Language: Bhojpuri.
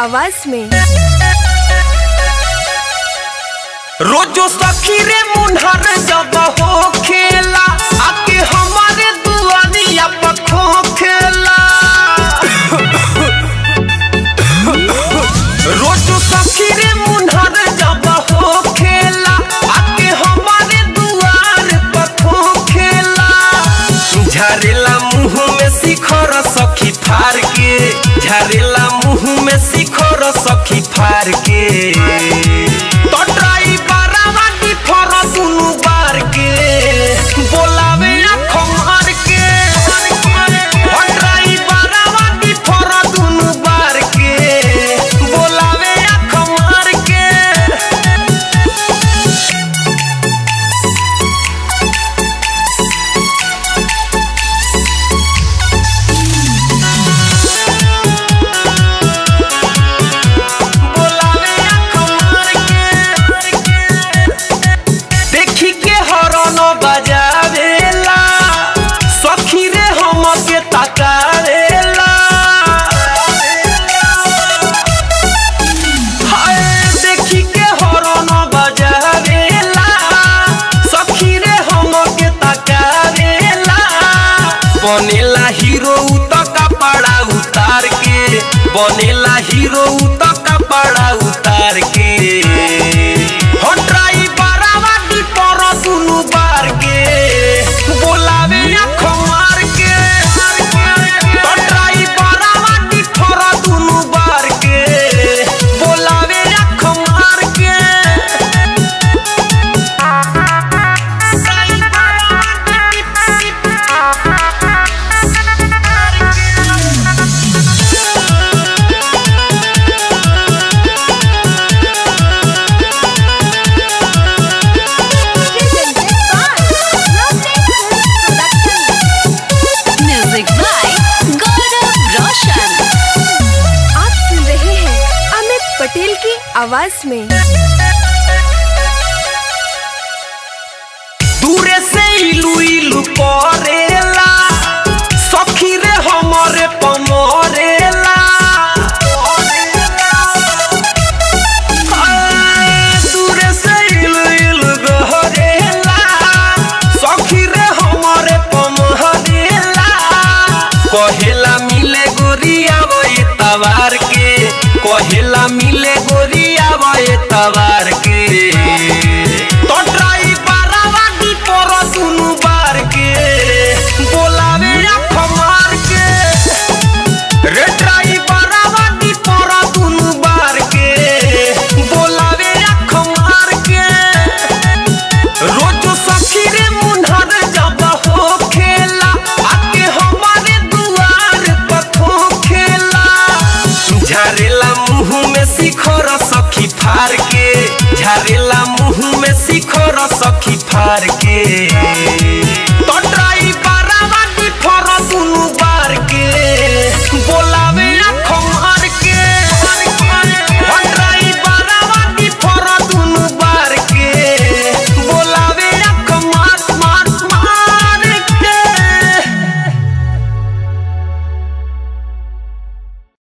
आवाज में रोजो सखी रे मुन्हर जब हो खेला आके हमारे दुआरिया पर खो खेला रोजो सखी रे मुन्हर जब हो खेला आके हमारे दुआर पर खो खेला झरेला मुंह में शिखर सखी फार के झरेला मुंह में शिखर सखी फार के तो ड्राइवरवा की फर दुनु बार के बोलावे आँख मार के ओ ड्राइवरवा की फर दुनु बार के बोलावे आँख मार के बोलावे आँख मार के देखी के हरन बजावेला सखी रे हम के तकावेला हाय देखी के हरन बजावेला सखी रे हम के तकावेला बनेला हीरो त कपड़ा उतार के बनेला हीरो त कपड़ा उतार के हो ड्राइवरवा की पर दुनु बार के बोलावे आँख मार के तो ड्राइवरवा की पर दुनु बार के बोलावे आँख मार के म्यूजिक बाय गौरव रोशन आप सुन रहे हैं अमित पटेल की आवाज में दूरे से इलू इलू करेला सखी रे हमरे पमरेला आ, दूरे से इलू इलू गहरेला सखी रे हमरे पमरेला कहेला मिले गोरिया वही तवार के कहेला मिले गोरिया वही तवार के